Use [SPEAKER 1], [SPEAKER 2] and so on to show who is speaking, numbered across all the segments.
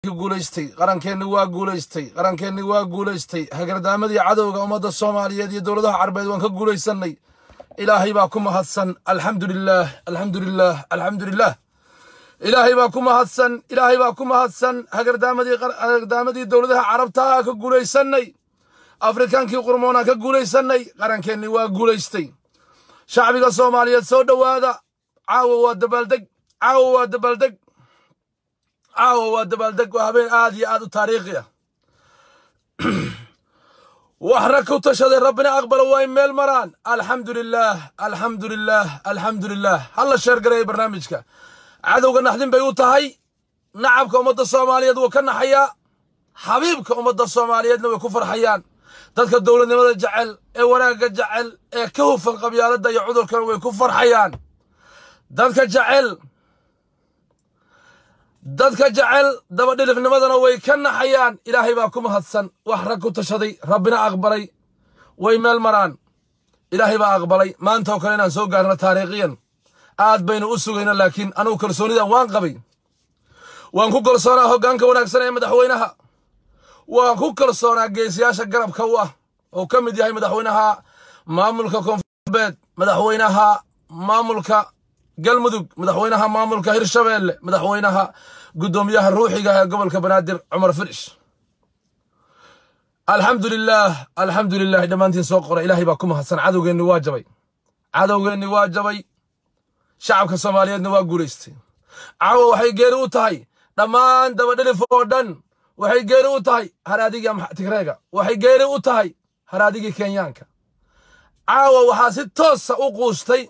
[SPEAKER 1] guulaystay qarankeenni waa guulaystay qarankeenni waa guulaystay hagardaamadii cadowga ummadda soomaaliyeed iyo dowladaha carbeed waan ka guulaysannay ilaahay baa ku mahadsan alxamdu lilaah alxamdu lilaah alxamdu lilaah ilaahay baa ku mahadsan ilaahay baa ku mahadsan hagardaamadii hagardaamadii dowladaha carabtaa ka guulaysannay afrikaankii qurmoonaan ka guulaysannay qarankeenni waa guulaystay shacbiga soomaaliyeed soo dhowaada caawa waa dabaaldeg caawa waa dabaaldeg caawa waa dabaaldeg waa habeen aad iyo aad u taariikhi ah wax rag ku tashaday rabbina aqbalo waa in meel maraan alxamdu lilaah alxamdu lilaah alxamdu lilaah halla sheergareeya barnaamijka cadowga naxdin bay u tahay nacabka ummadda soomaaliyeed wuu ka naxayaa xabiibka ummadda soomaaliyeedna way ku farxayaan dadka dowladnimada jecel ee wanaagga jecel ee ka hufan qabyaaladda iyo cudurkan way ku farxayaan dadka jecel dadka jecel dabadhilifnimadana way ka naxayaan ilaahay baa ku mahadsan wax rag ku tashaday rabbina aqbalay way meel maraan ilaahay baa aqbalay maanta oo kale inaan soo gaarno taariikhiyan aad baynu u sugayno laakiin anugu kalsoonidan waan qabay waan ku kalsoonaa hoggaanka wanaagsan ee madaxweynaha waan ku kalsoonaa geesiyaasha garabka u ah oo ka mid yahay madaxweynaha maamulka koonfurbeed madaxweynaha maamulka galmudug madaxweynaha maamulka hirshabeelle madaxweynaha guddoomiyaha ruuxiga ee gobolka banaadir cumar firish alxamdu lilaah alxamdu lilah dhammaantiin soo qora ilaahay baa ku mahadsan cadowgeenni waa jabay cadowgeenni waa jabay shacabka soomaaliyeedna waa guulaystay caawa waxay geeri u tahay dhammaan dabadhilif oo dhan waxay geeri u tahay haraadigii tigreega waxay geeri u tahay haraadigii kenyaanka caawa waxaa si toosa u quustay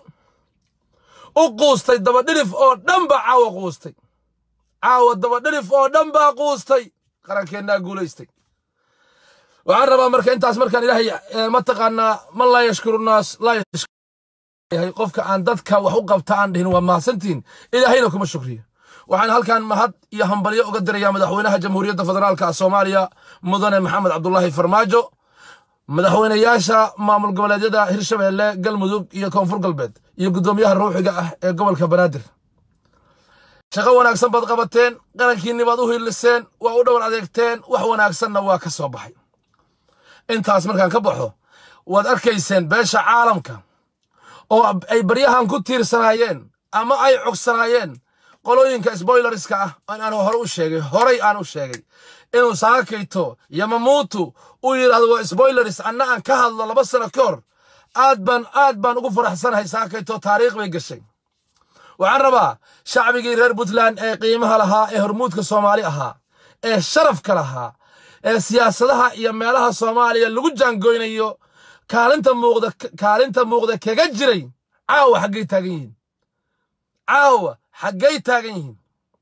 [SPEAKER 1] u quustay dabadhilif oo dhan baa caawa quustay caawa dabadhilif oo dhan baa quustay qarankeennaa guulaystay waxaan rabaa marka intaas markaan ilaahay mataqaanaa man laa yashkuru naas laa yahay qofka aan dadka wax u qabta aan dhihin waa mahadsantihin ilaahayna kuma shukriyo waxaan halkan mahad iyo hambalyo uga dirayaa madaxweynaha jamhuuriyadda federaalka soomaaliya mudane maxamed cabdulaahi farmaajo madaxweynayaasha maamul goboleedyada hirshabeelle galmudug iyo koonfur galbeed iyo guddoomiyaha ruuxiga ah ee gobolka banaadir shaqo wanaagsan baad qabateen qarankiinni baad u hiiliseen waa u dhowr adeegteen wax wanaagsanna waa ka soo baxay intaas markaan ka baxo waad arkayseen beesha caalamka oo ay baryahan ku tiirsanaayeen ama ay cogsanaayeen qolooyinka sboilerska ah aan hore u sheegay horay aan u sheegay inuu saakayto yamamuutu uu yidhahdo waa sboileris anna aan ka hadlo laba sano ka hor aad baan aad baan ugu faraxsanahay saakayto taariikh bay gashay waxaan rabaa shacbigii reer puntland ee qiimaha lahaa ee hormuudka soomaali ahaa ee sharafka lahaa ee siyaasadaha iyo meelaha soomaaliya lagu jaangoynayo kaalinta muuqda kaalinta muuqda kaga jiray caawa xaggay taagan yihiin caawa xaggay taagan yihiin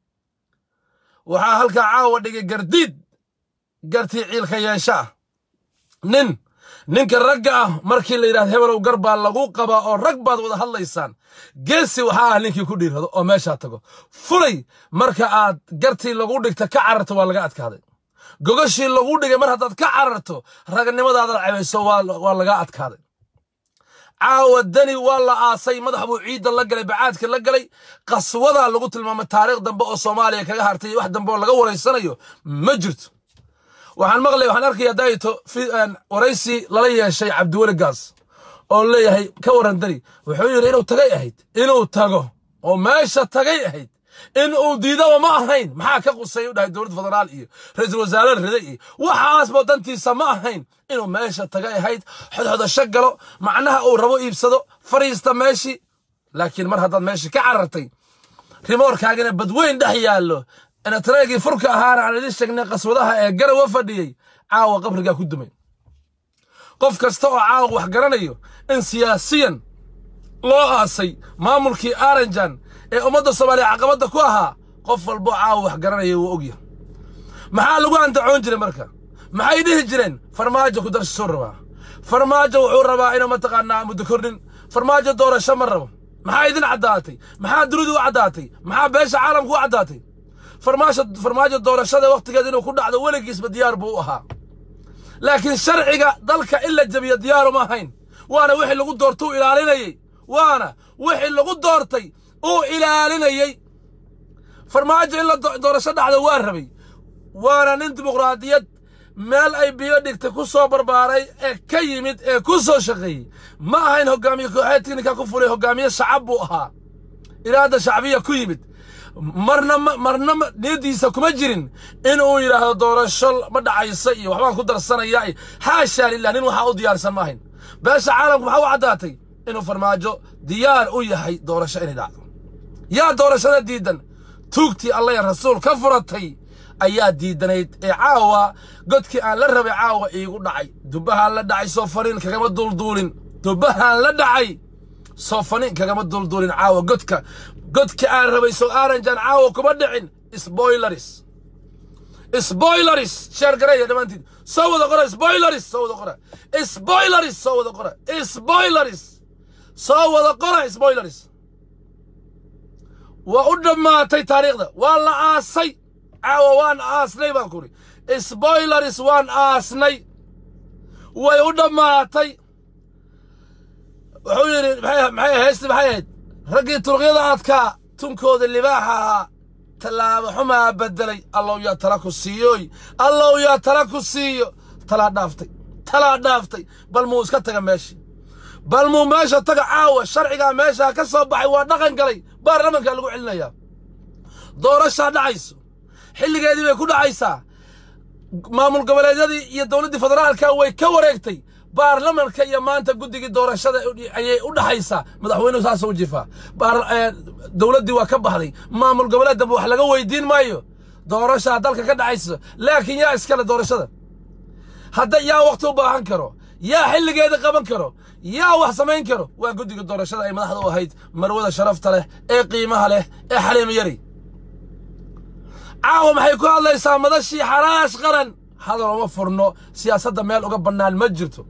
[SPEAKER 1] waxaa halkaa caawa dhigay gardiid gartii ciilka yeesha ah nin ninka ragga ah markii la yidhahdo hebelow gar baa lagu qabaa oo rag baad wada hadlaysaan geesi waxaa ah ninkii ku dhiirrado oo meeshaa tago fulay marka aad gartii lagu dhigta ka cararto waa laga adkaaday gogashii lagu dhigay mar haddaad ka cararto ragnimadaada cebayso waa laga adkaaday caawa dani waa la aasay madax buu ciidda la galay bacaadka la galay qaswadaa lagu tilmaamay taariikh dambe oo soomaaliya kaga hartay wax dambe oo laga waraysanayo ma jirto waxaan maqlay waxaan arkaya dayto waraysi lala yeeshay cabdiweli gaas oo leeyahay ka waran dani wuxuu yidhi inuu tagay ahayd inuu tago oo meesha tagay ahayd in uu diidaba ma ahayn maxaa ka qusay u dhahay dowlad federaal iyo ra-iisul wasaare rida iyo waxaasba dantiisa ma ahayn inuu meesha tagay ahayd xodxodasho galo macnaha uu rabo iibsado fariista meeshii laakiin mar haddaad meeshii ka carartay rimoorkaagina badweyn dhex yaallo inatreegii furka ahaana aan idin sheegnay qaswadaha ee garawa fadhiyey caawa qabrigaa ku dumay qof kasta oo caawa wax garanayo in siyaasiyan loo aasay maamulkii aranjan ee ummadda soomaaliya caqabadda ku ahaa qof walbo caawa wax garanaya wuu ogyahay maxaa lagu andacoon jiray marka maxay dhihi jireen farmaajo ku darsasuu rabaa farmaajo wuxuu rabaa inuu mataqaanaa muddo kordhin farmaajo doorasho ma rabo maxaa idin caddaatay maxaa dunidu u caddaatay maxaa beesha caalamku u caddaatay farmaajo doorashada wakhtigeeda inuu ku dhacdo weligiisba diyaar buu u ahaa laakiin sharciga dalka in la jabiyo diyaaru ma ahayn waana wixii lagu doorta u ilaalinayey waana wixii lagu doortay uu ilaalinayey farmaajo in la doorasho dhacdo waa rabay waana nin dimuqraadiyad meel ay biyo dhigtay ku soo barbaaray ee ka yimid ee ku soo shaqeeyey ma ahayn hogaamiye kooxeed tiknika ku fulay hogaamiye shacab buu ahaa iraada shacbiya ku yimid marna ma marna ma niyaddiisa kuma jirin inuu yidhaahdo doorasho ma dhacaysa iyo waxbaan ku darsanaya iyo xaashaa lilah nin waxaa u diyaarsan ma ahayn beesha caalamku maxaa u caddaatay inuu farmaajo diyaar u yahay doorasho inay dhacdo yaa doorashada diidan tuugtii alla ya rasuul ka furatay ayaa diidanayd ee caawa godkii aan la rabay caawa iigu dhacay dubbahaan la dhacay soo faniin kagama dulduulin dubbahaan la dhacay soo faniin kagama dulduulin caawa godka godkii aan rabay soo aaranjaan caawa kuma dhicin spoileris spoileris sheer gareeya dhammaantiin soo wada qora spoileris soo wada qora spoileris soo wada qora spoileris soo wada qora spoileris waa u dhammaatay taariikhda waa la aasay caawa waan aasnay baan kuri spoileris waan aasnay way u dhammaatay wuxuu yidhi maxay maxay heesti maxay ahayd raggii turuqyada adkaa tunkooda libaaxa ahaa tallaabo xumaa beddelay allow yaa tala ku siiyoy allow yaa tala ku siiyo talaa dhaaftay talaa dhaaftay bal muu iska taga meeshii bal muu meesha taga caawa sharcigaa meeshaa ka soo baxay waa dhaqan galay baarlamankaa lagu celinayaa doorashaa dhacayso xilligeedii bay ku dhacaysaa maamul goboleedyadii iyo dowladdii federaalka way ka wareegtay baarlamanka iyo maanta guddigii doorashada ayay u dhaxaysaa madaxweynuhu saasa u jifaa dowladdii waa ka baxday maamul goboleed dambe wax laga weydiin maayo doorashaa dalka ka dhacaysa laakiin yaa iskale doorashada hadda yaa wakhti u baahan karo yaa xilligeeda qaban karo yaa wax samayn karo waa guddiga doorashada ay madaxda u ahayd marwada sharafta leh ee qiimaha leh ee xaliimo yari caawa maxay ku hadlaysaa madashii xaraash qaran hadal uma furno siyaasadda meel uga bannaan ma jirto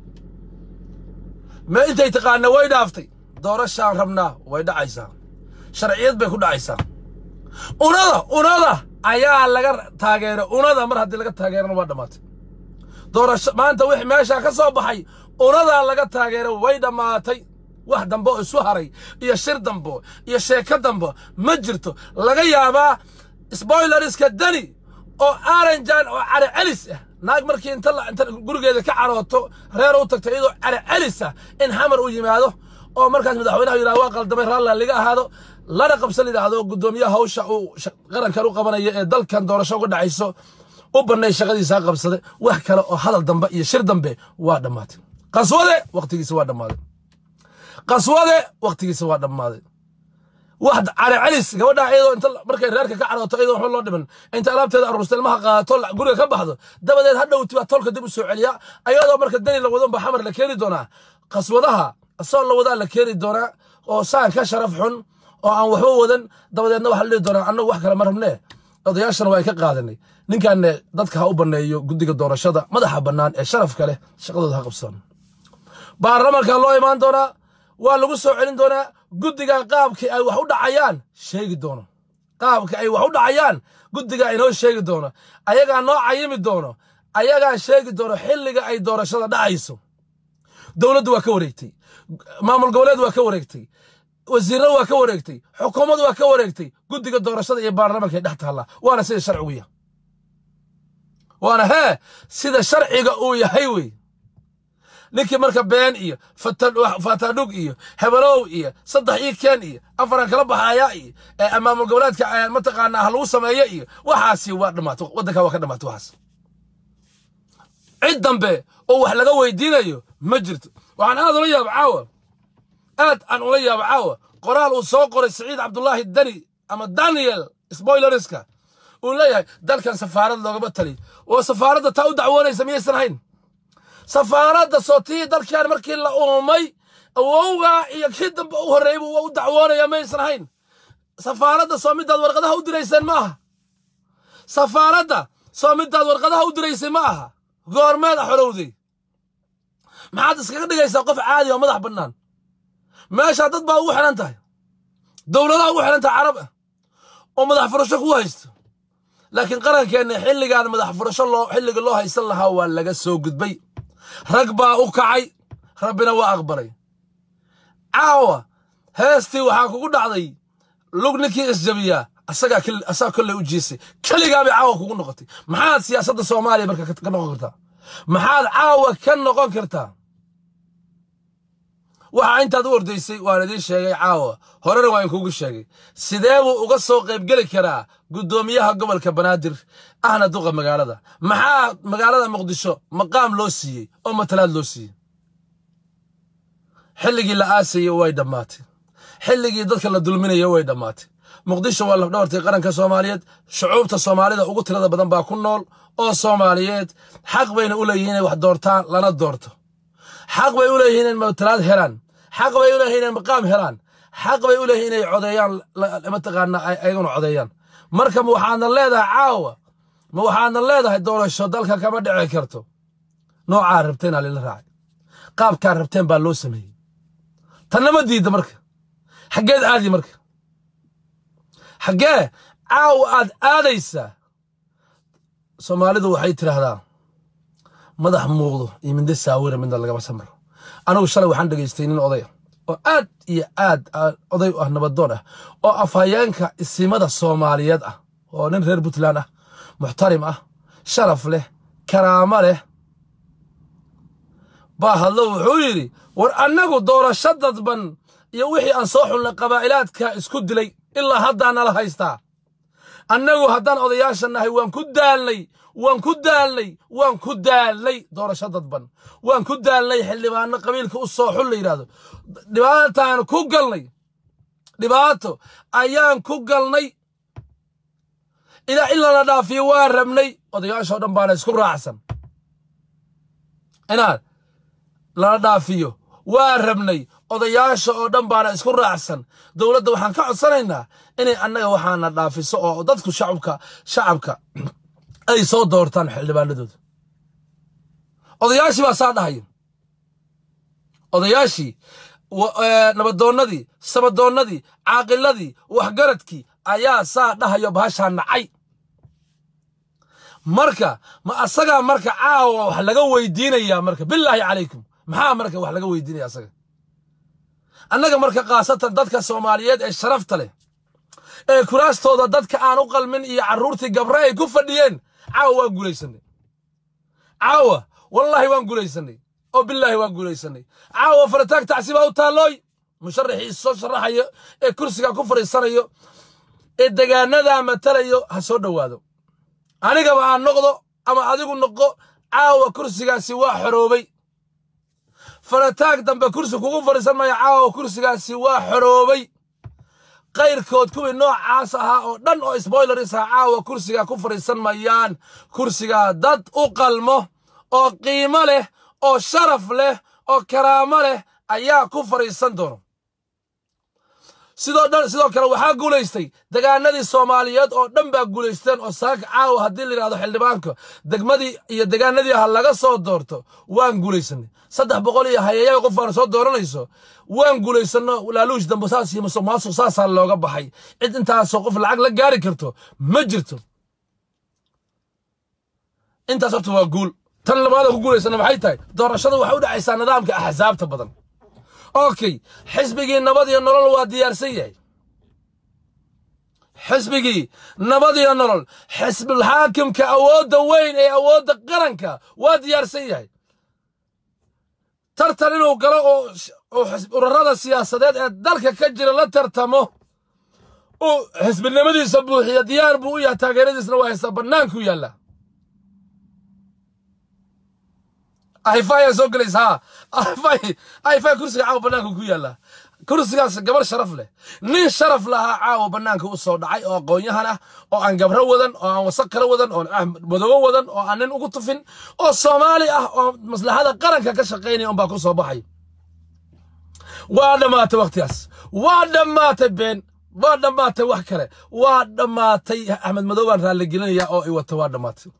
[SPEAKER 1] me intay taqaana way dhaaftay doorashaan rabnaa way dhacaysaa sharciyad bay ku dhacaysaa unada unada ayaa laga taageeray unada mar haddii laga taageerana waa dhammaatay doorasho maanta wixii meeshaa ka soo baxay unadaa laga taageeray way dhammaatay wax dambe oo isu haray iyo shir dambo iyo sheeko dambo ma jirto laga yaabaa spoileriska dani oo aranjan oo care celis ah naag markii inta inta gurigeeda ka carooto reer u tagto iyadoo care celis ah in xamar uu yimaado oo markaas madaxweynaha yidhahdo waa qaldamay raalla liga ahaado lana qabsan yidhaahdo guddoomiyaha hawsha uu qarankan u qabanayo ee dalkan doorasho uga dhacayso u bannay shaqadiisaa qabsada wax kale oo hadal dambe iyo shir dambe waa dhammaatay qaswade wakhtigiisa waa dhammaaday qaswade wakhtigiisa waa dhammaaday wax care celis gabadha iyadoo inta markay reerka ka carooto iyadoo waxba loo dhiman inta alaabteeda aruursta ilmaha qaadato guriga ka baxdo dabadeed ha dhowti baa tolka dib u soo celiya ayadoo marka dani la wadon baa xamar la keeni doonaa qaswadaha asoo la wadaa la keeni doonaa oo saan ka sharaf xun oo aan waxba wadan dabadeedna waxa la dhihi doonaa annagu wax kale ma rabnee odayaashana waa ay ka qaadanay ninkanne dadka ha u banneeyo guddiga doorashada madaxa bannaan ee sharafka leh shaqadooda ha qabsaan baarlamanka loo imaan doonaa waa lagu soo celin doonaa guddigan qaabkii ay wax u dhacayaan sheegi doono qaabka ay wax u dhacayaan guddigaa inoo sheegi doono ayagaa noo cayimi doono ayagaa sheegi doono xilliga ay doorashada dhacayso dowladdu waa ka wareegtay maamul goboleed waa ka wareegtay wasiirna waa ka wareegtay xukuumad waa ka wareegtay guddiga doorashada iyo baarlamanka ay dhex taallaa waana sida sharcigu yahay waana hee sida sharciga uu yahay wey ninkii marka been iyo fatadhug iyo hebelow iyo saddex ii keen iyo afaran kala baxaya iyo maamul goboleedka mataqaanaa ha lagu sameeyo iyo waxaasi waa dhammaatay waddanka waa ka dhammaatay waxaas cid dambe oo wax laga weydiinayo ma jirto waxaan aad ula yaaba caawa aad aan ula yaaba caawa qoraal uu soo qoray siciid cabdulaahi dani ama daniel spoileriska uu leeyahay dalkan safaarad loogama taliy oo safaaradda taa u dacwoonaysa miyaysan ahayn safaaradda sootii dalkan markii la uumay awowgaa iyo kii dambe u horreeyey buu u dacwoonaya maysan ahayn safaaradda soo midaad warqadaha u dirayseen ma aha safaaradda soo midaad warqadaha u diraysay ma aha goormeeda xorowday maxaad iskaga dhigaysaa qof caadi oo madax bannaan meeshaa dad baa ugu xidhan tahay dowladaha ugu xidhan tahay carab ah oo madax furasho ku haysto laakiin qarankeenna xilligaan madax furasho loo xilliga loo haysan lahaa waa laga soo gudbay rag baa u kacay rabbina waa aqbalay caawa heestii waxaa kugu dhacday lug ninkii isjabiyaa asagaa keli- asagaa kolley u jiisay keligaabay caawa kugu noqotay maxaad siyaasadda soomaaliya marka ka ka noqon kartaa maxaad caawa ka noqon kartaa waxa intaad u ordaysay waan idiin sheegay caawa horena waan kugu sheegay sidee buu uga soo qaybgeli karaa guddoomiyaha gobolka banaadir ahna duqa magaalada maxaa magaalada muqdisho maqaam loo siiyey oo matalaad loo siiyey xilligii la aasayey way dhammaatay xilligii dadka la dulminaya way dhammaatay muqdisho waa lafdhabartii qaranka soomaaliyeed shucuubta soomaalida ugu tirada badan baa ku nool oo soomaaliyeed xaq bayna u leeyihiin inay wax doortaan lana doorto xaq bay u leeyihiin inay matalaad helaan xaq bay u leeyihiin inay maqaam helaan xaq bay u leeyihiin inay codeeyaan la- mataqaana ay- ayaguna codeeyaan marka ma waxaadna leedahay caawa ma waxaadna leedahay doorasho dalka kama dhici karto noocaa rabteen aa lila raacay qaabkaa rabteen baa loo sameeyey tannama diidda marka xaggeed aadi marka xaggee caawa aad aadaysaa soomaalidu waxay tidhaahdaa madax muuqdo iyo minde saawira midna lagama samro anigu shalay waxaan dhegaystay nin odaya oo aad iyo aad ah, oday u ah nabadoon ah oo afhayeenka isimada soomaaliyeed ah oo nin reer puntland ah muxtarim ah sharaf leh karaamo leh baa hadlo wuxuu yidhi war annagu doorasho dadban iyo wixii aan soo xulnay qabaa'ilaadka isku dilay ilaa haddaa nala haystaa annagu haddaan odayaasha nahay waan ku daalnay waan ku daalnay waan ku daalnay doorasho dadban waan ku daalnay xildhibaano qabiilka u soo xul la yidhaahdo dhibaataan ku galnay dhibaato ayaan ku galnay ilaa in lala dhaafiyo waa rabnay odayaashoo dhan baana isku raacsan inaad lala dhaafiyo waa rabnay odayaasha oo dhan baana isku raacsan dowladda waxaan ka codsanaynaa inay annaga waxaana dhaafiso oo dadku shacabka shacabka ay soo doortaan xildhibaanadooda odayaashii baa saa dhahaya odayaashii wa- ee, nabadoonnadii sabadoonnadii caaqiladii waxgaradkii ayaa saa dhahayo bahashaa nacay marka ma asagaa marka caawa wax laga weydiinayaa marka bilaahi calaykum maxaa marka wax laga weydiinaya asaga annaga marka khaasatan dadka soomaaliyeed ee sharafta leh ee kuraastooda dadka aan u qalmin iyo carruurtii gabre ay ku fadhiyeen caawa waan guulaysanay caawa wallaahi waan guulaysanay oo bilaahi waan guulaysanay caawa farataag tacsi baa u taallooy musharaxii soo sharaxayo ee kursiga ku fadhiisanayo ee degaanadaa matalayo ha soo dhowaado anigaba aan noqdo ama adigu noqo caawa kursigaasi waa xoroobay farataag dambe kursi kugu fadhiisan maya caawa kursigaasi waa xoroobay qayrkood kuwii noocaas ahaa oo dhan oo spoileris ah caawa kursigaa ku fadhiisan mayaan kursigaa dad u qalmo oo qiimo leh oo sharaf leh oo karaamo leh ayaa ku fadhiisan doono sidoo dhan sidoo kale waxaa guulaystay degaanadii soomaaliyeed oo dhan baa guulaysteen oo saaka caawa haddii la yidhahdo xildhibaanka degmadii iyo degaanadii ha laga soo doorto waan guulaysanay saddex boqol iyo hayeeyaa qof aan soo dooranayso waan guulaysano laaluush dambe saas iyo musuq maasuq saasaa looga baxay cid intaasoo qof lacag la gaari karto ma jirto intaas horta waa guul tan labaada ku guulaysana maxay tahay doorashada waxay u dhacaysaa nidaamka axsaabta badan okay xisbigii nabad iyo nolol waa diyaarsan yahay xisbigii nabad iyo nolol xisbulxaakimka awoodda weyn ee awoodda qaranka waa diyaarsan yahay tartan inuu galo oo oo xisb- ururada siyaasadeed ee dalka ka jira la tartamo uu xisbinimadiisa buuxiya diyaar buu u yahay taageeradiisna waa haystaa bannaanku yaalla ahifaya soo gelaysa ha ahifay ahifay kursiga caawa bannaanka ku yaalla kursigaas gabar sharaf leh nin sharaf lahaa caawa bannaanka u soo dhacay oo aqoon-yahan ah oo aan gabro wadan oo aan wasaq kala wadan oo aan madoobo wadan oo aan nin ugu tufin oo soomaali ah oo maslaxada qaranka ka shaqaynaya unbaa ku soo baxay waa dhammaatay wakhtigaas waa dhammaatay been waa dhammaatay wax kale waa dhammaatay axmed madow baan raalligelinaya oo i wata waa dhammaatay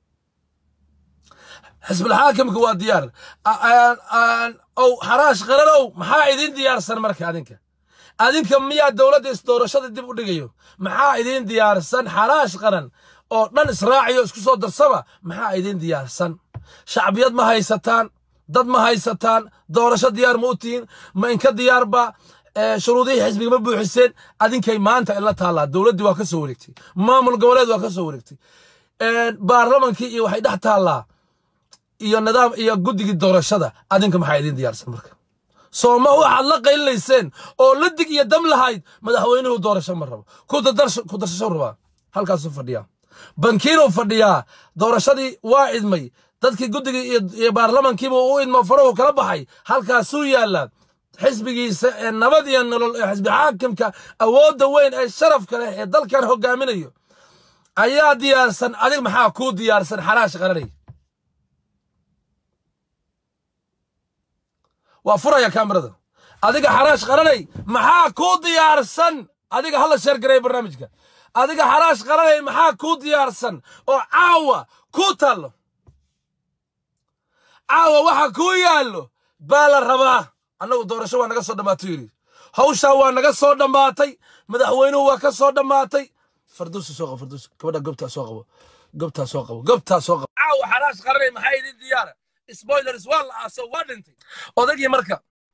[SPEAKER 1] xisbulxaakimka waa diyaar ow xaraash qaranow maxaa idin diyaarsan marka adinka adinka miyaa dowladda isdoorashada dib u dhigayo maxaa idin diyaarsan xaraash qaran oo dhan israaciyo isku soo darsaba maxaa idin diyaarsan shacbiyad ma haysataan dad ma haysataan doorasho diyaar ma u tihiin ma inka diyaarba shuruudihii xisbiga ma buuxiseen adinkay maanta ila taallaa dowladdii waa ka soo wareegtay maamul goboleed waa ka soo wareegtay baarlamankii iyo waxay dhex taallaa iyo nidaam iyo guddigii doorashada adinka maxaa idiin diyaarsan marka sooma waxaad la qaylinayseen oo la dig iyo dam lahayd madaxweynuhu doorasho ma rabo ku darsasho rabaa halkaasuu fadhiyaa bankiinuu fadhiyaa doorashadii waa idmay dadkii guddigii iyo baarlamankiiba u idmo farahu kala baxay halkaasuu yaallaa xisbigiisa ee nabad iyo nolol ee xisbi xaakimka awoodda weyn ee sharafka leh ee dalkan hogaaminayo ayaa diyaarsan adig maxaa kuu diyaarsan xaraash qaranay waa furaya kaamirada adiga xaraash qaranay maxaa kuu diyaarsan adiga hala sheergareeya barnaamijka adiga xaraash qaranay maxaa kuu diyaarsan oo caawa kuu taallo caawa waxa kuu yaallo baa la rabaa annagu doorasho waa naga soo dhammaato yidhi hawshaa waa naga soo dhammaatay madaxweynuhu waa ka soo dhammaatay farduusi soo qabo farduusi gabadha gobtaa soo qabo gobtaa soo qabo gobtaa soo qabo caawa xaraash qaranay maxaa idin diyaara spoilers waa la aaso waa dhintay odagii marka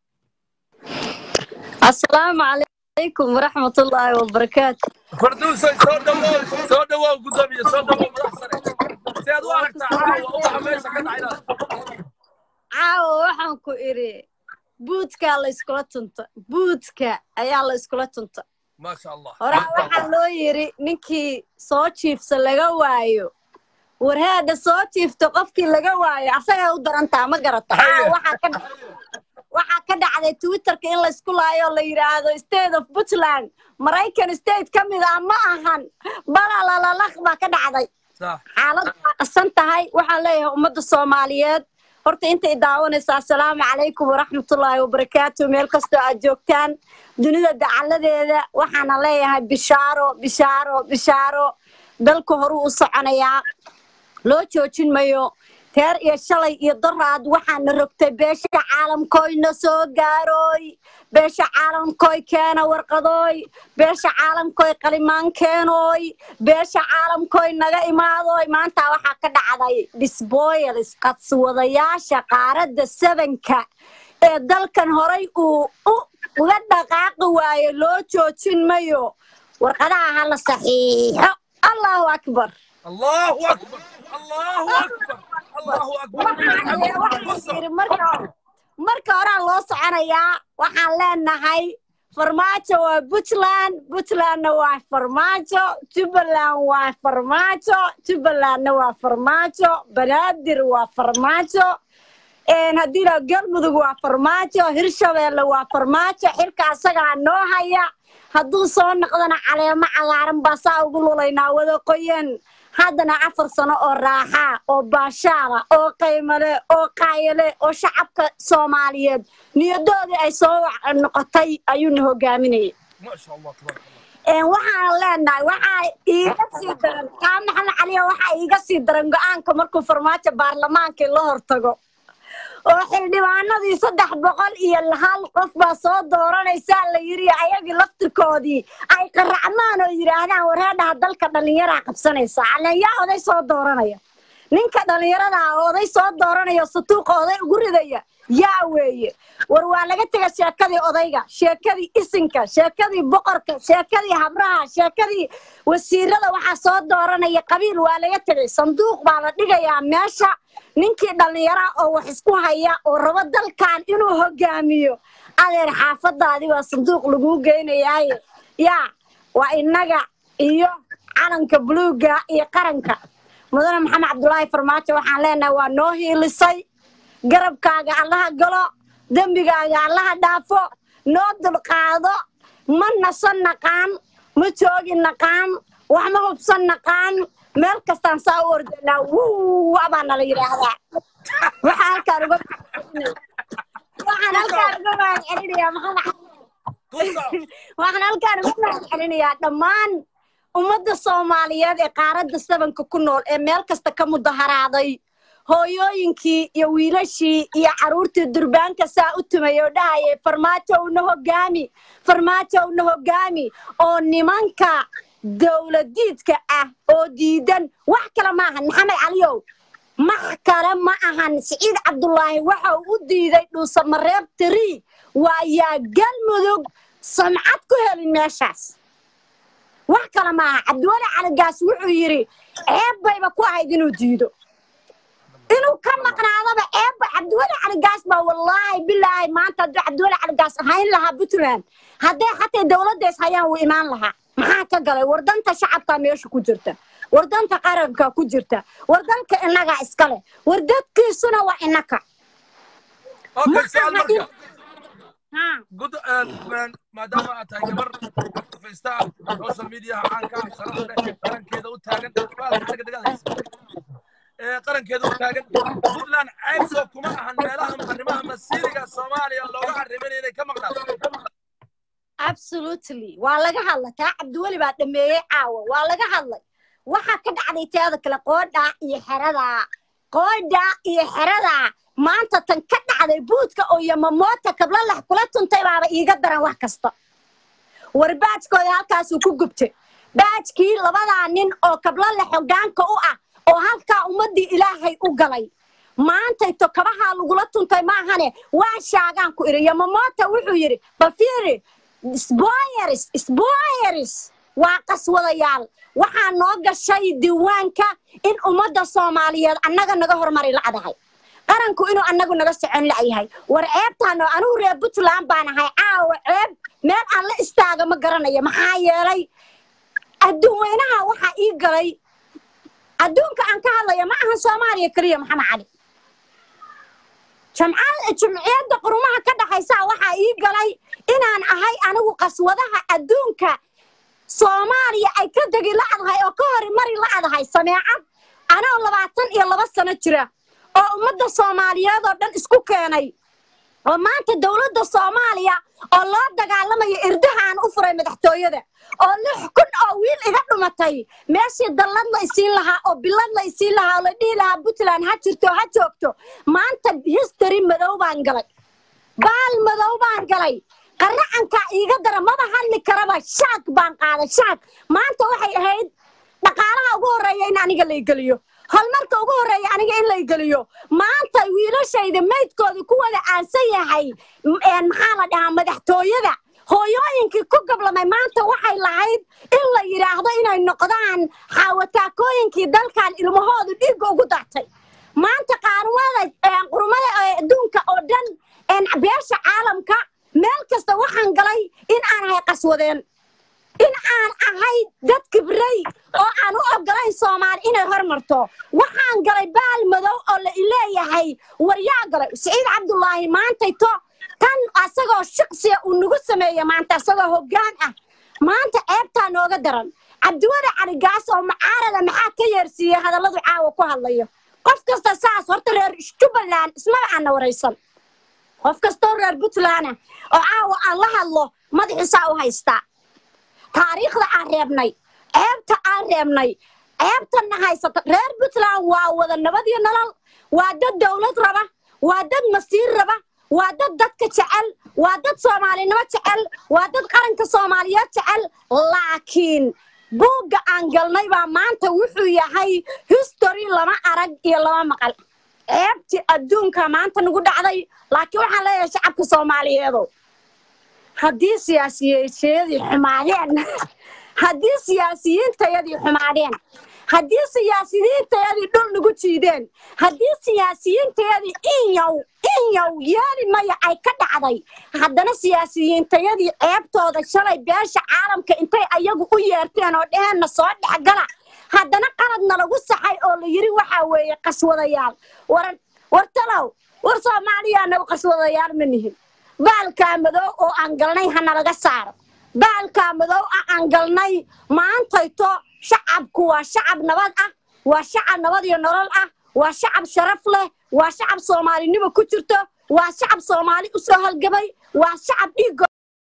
[SPEAKER 2] السلام عليكم ورحمة الله وبركاته
[SPEAKER 1] farduusay soo dhawow soo dhawow guddoomiye soo dhawow madax sare si aad u aragtaa caawa uwaxa meesha ka dhacayna
[SPEAKER 2] caawa waxaan ku idhi buudkaa la iskula tunta buudka ayaa la iskula tunta
[SPEAKER 1] maasha allah
[SPEAKER 2] horaa waxaa loo yidhi ninkii soo jiifsa laga waayo warhaadha soo jiifta qofkii laga waayo asagay u darantaa ma garata caawa waxaa ka waxaa ka dhacday twitterka in laysku laayo la yidhaahdo state of puntland maraykan state ka mid ah ma ahan balalalaq baa ka dhacday
[SPEAKER 1] sax
[SPEAKER 2] xaalad waa qasan tahay waxaan leeyahay ummadda soomaaliyeed horta intay daawanaysa assalaamu calaykum waraxmatullaahi wabarakaatu meel kastoo aad joogtaan dunida dacaladeeda waxaana leeyahay bishaaro bishaaro bishaaro dalka horuu u soconayaa loo joojin mayo teer iyo shalay iyo daraad waxaana rogtay beesha caalamkoyna soo gaarooy beesha caalamkoy keena warqadooy beesha caalamkoy qalimaan keenooy beesha caalamkoy naga imaadoy maanta waxaa ka dhacday disboyals qadswadayaasha qaaradda sabanka ee dalkan horay uu uga dhaqaaqi waayo loo joojin mayo warqadaha ha la saxiixo allahu akbar
[SPEAKER 1] allahu akbar allahu akbar allahu akbar
[SPEAKER 2] marka horaa loo soconayaa waxaan leenahay farmaajo waa puntland puntlandna waa farmaajo jubbaland waa farmaajo jubbalandna waa farmaajo banaadir waa farmaajo haddii la galmudug waa farmaajo hirshabeelle waa farmaajo xilka asagaa noo haya hadduu soo noqdana caleemo cagaaran baa saa ugu lulaynaa wada qoyan haddana afar sano oo raaxaa oo baashaala oo qaymale oo qaayale oo shacabka soomaaliyeed niyadoodii ay soo noqotay ayuuna hogaaminayay
[SPEAKER 1] maasha allah tabaaraka allah
[SPEAKER 2] waxaan leenahay waxaa iiga sii daran kaa maxamed caliya waxaa iiga sii daran go-aanka markuu farmaajo baarlamaankii la hortago oo xildhibaanadii saddex boqol iyo hal qof baa soo dooranaysaa la yiri ayagii laftirkoodii ay qaracmaan oo yidhaahdaan wareedhaha dalka dhallinyaraa qabsanaysa caleen yaa oday soo dooranaya ninka dhallinyarada ah oday soo dooranaya satuuqa oday ugu ridaya yaa weeye war waa laga tega sheekadii odayga sheekadii isinka sheekadii boqorka sheekadii habraha sheekadii wasiirada waxaa soo dooranaya qabiil waa laga tegay sanduuq baa la dhigayaa meesha ninkii dhallinyara oo wax isku haya oo rabo dalkan inuu hogaamiyo adeer xaafadaadii waa sanduuq laguu geynayaaye yaa waa innaga iyo calanka buluugga iyo qaranka mudane maxamed cabdulaahi farmaajo waxaan leenahay waa noo hiilisay garabkaaga allaha galo dembigaaga allaha dhaafo noo dulqaado ma nasan naqaan ma joogi naqaan wax ma hubsan naqaan meel kastaan saa u ordaynaa wuwa baa nala yidhaahdaa waxaa halkaan uga waxaan halkaan uga mahad celinayaa maxamed waxaan halkaan uga mahad celinayaa dhammaan ummadda soomaaliyeed ee qaaradda sabanka ku nool ee meel kasta ka mudaharaaday hooyooyinkii iyo wiilashii iyo carruurtii durbaanka saa u tumay oo dhahayay farmaajo una hogaami farmaajo una hogaami oo nimanka dowladiidka ah oo diidan wax kale ma ahan maxamed caliyow max kale ma ahan siciid cabdulaahi waxa uu u diiday dhuusamareeb tiri waa yaa galmudug samcad ku helin meeshaas wax kale maaha cabdiweli caligaas wuxuu yidhi ceeb bayba ku ahayd inuu diido inuu ka maqnaadaba ceebba cabdiweli caligaas baa wallaahi bilaahi maanta hadduu cabdiweli caligaas ahayn lahaa puntland hadday xataa dowladda is hayaan wuu imaan lahaa maxaa ka galay wardanta shacabkaa meesha ku jirta wardanta qaranka ku jirta wardanka innagaa iska leh wardadkiisuna waa innaka
[SPEAKER 1] okay su'aal
[SPEAKER 2] Maaha in-
[SPEAKER 1] marka
[SPEAKER 2] Ha.
[SPEAKER 1] gud maadaama aad tahay gabar faysta social mediaha caanka ah sharafta leh qarankeeda u taagan dhaga dhagahaysa ee qarankeeda u taagan puntland ceybsoo kuma ahan meelaha arrimaha masiiriga soomaaliya looga arriminaya inay ka maqnaato
[SPEAKER 2] absolutely waa laga hadlay taa cabdiweli baa dhameeyey caawa waa laga hadlay waxaa ka dhacday teeda kale qoodhaa iyo xeradaa qoodhaa iyo xeradaa maanta tan ka dhacday buudka oo yamamoota kablalax kula tuntay baaba iiga daran wax kasta war baajkooda halkaasuu ku gubtay baajkii labadaa nin oo kablalax hogaanka u ah oo halkaa ummaddii ilaahay u galay maantayto kabahaa lagula tuntay maahane waa shaagaan ku idhi yamamoota wuxuu yidhi bafiiri sboyeris sboyeris waa qaswadayaal waxaa noo gashay diiwaanka in ummadda soomaaliyeed annaga naga hormari la'dahay qaranku inuu annagu naga socon la'yahay war ceebtaano anigu reer puntland baan ahay caawa ceeb meel aan la istaaga ma garanayo maxaa yeelay adduun weynaha waxaa ii galay adduunka aan ka hadlaya ma ahan soomaaliya keliya maxamed cali jamcada jumciyadda qurumaha ka dhaxaysa waxaa ii galay inaan ahay anigu qaswadaha adduunka soomaaliya ay ka degi la'dahay oo ka hori mari la'dahay sameecad anoo labaatan iyo laba sano jira oo ummadda soomaaliyeed oo dhan isku keenay oo maanta dowladda soomaaliya oo loo dagaalamayo irdaha aan u furay madaxtooyada oo lix kun oo wiil iga dhumatay meeshii dallad la isiin lahaa oo bilad la isiin lahaa oo la dhihi lahaa puntland ha jirto ha joogto maanta history madow baan galay baal madow baan galay qaracankaa iiga dara maba hadli karaba shaag baan qaaday shaag maanta waxay ahayd dhaqaalaha ugu horreeya in aniga laygeliyo horumarka ugu horreeya aniga in laygeliyo maanta wiilashayda maydkoodii ku wada aansan yahay m- een maxaa la dhahaa madaxtooyada hooyooyinkii ku gablamay maanta waxay lahayd in la yidhaahdo inay noqdaan xaawataakooyinkii dalkan ilmahoodu dhiigga ugu dartay maanta qaarumada een qurumada ee adduunka oo dhan een beesha caalamka meel kasta waxaan galay in aan ahay qaswadeen in aan ahay dad kibray oo aan u ogolayn soomaali inay hormarto waxaan galay baal madow oo la ileeyahay waryaa galay siciid cabdulaahi maantayto tan asagoo shiqsiya uu nagu sameeye maanta asagoo hoggaan ah maanta ceebtaa nooga daran cabdiweli caligaas oo macaarada maxaa ka yeersiiyey hadalladu caawa ku hadlayo qof kasta saas horta reer jubbaland ismaba aana waraysan qof kastoo reer puntland ah oo caawa aan la hadlo madaxiisaa u haystaa taariikhda aan reebnay ceebta aan reebnay ceebtana haysata reer puntland waa wada nabad iyo nolol waa dad dowlad raba waa dad masiir raba waa dad dadka jecel waa dad soomaalinimo jecel waa dad qaranka soomaaliyeed jecel laakiin buugga aan galnay baa maanta wuxuu yahay history lama arag iyo lama maqal ceebtii adduunka maanta nagu dhacday laakiin waxaan leeyahay shacabka soomaaliyeedo haddii siyaasiyiintayadii xumaadeen haddii siyaasiyiintayadii xumaadeen haddii siyaasiyiintayadii dhul nagu jiideen haddii siyaasiyiintayadii inyow inyow yeeli maya ay ka dhacday haddana siyaasiyiintayadii ceebtooda shalay beesha caalamka intay ayagu u yeerteen oo dheheenna soo dhexgala haddana qaladna lagu saxay oo la yidhi waxaa weeye qaswadayaal war war talow war soomaaliya nagu qaswadayaal ma nihin baalkaa madow oo aan galnay ha nalaga saaro baalkaa madow ah aan galnay maantayto shacabku waa shacab nabad ah waa shacab nabad iyo nolol ah waa shacab sharaf leh waa shacab soomaalinimo ku jirto waa shacab soomaali u soo halgamay waa shacab dhiiggo